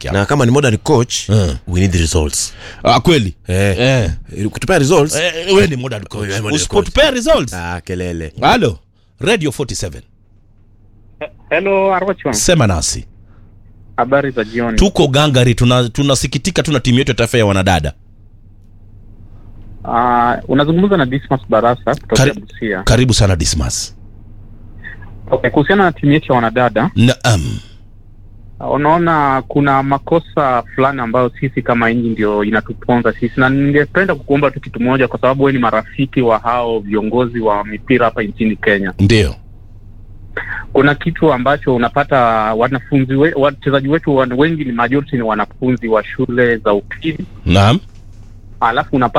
peke yao na kama ni modern coach Mm. we need results ah, kweli eh. eh. kutupea results Eh, we ni modern coach wewe ni modern usipotupea results ah, kelele halo radio 47 Hello Arwacho, sema nasi habari za jioni. tuko gangari tuna- tunasikitika tuna timu yetu ya taifa ya wanadada Uh, unazungumza na Dismas Barasa kutoka Kari- Busia. karibu sana dismas Okay, kuhusiana na timu yetu ya wanadada, naam uh, unaona kuna makosa fulani ambayo sisi kama nchi ndio inatuponza sisi, na ningependa kukuomba tu kitu moja, kwa sababu wewe ni marafiki wa hao viongozi wa mipira hapa nchini Kenya. ndio Kuna kitu ambacho unapata wanafunzi we, wachezaji wetu wan- wengi ni majority ni wanafunzi wa shule za upili, naam alafu unapata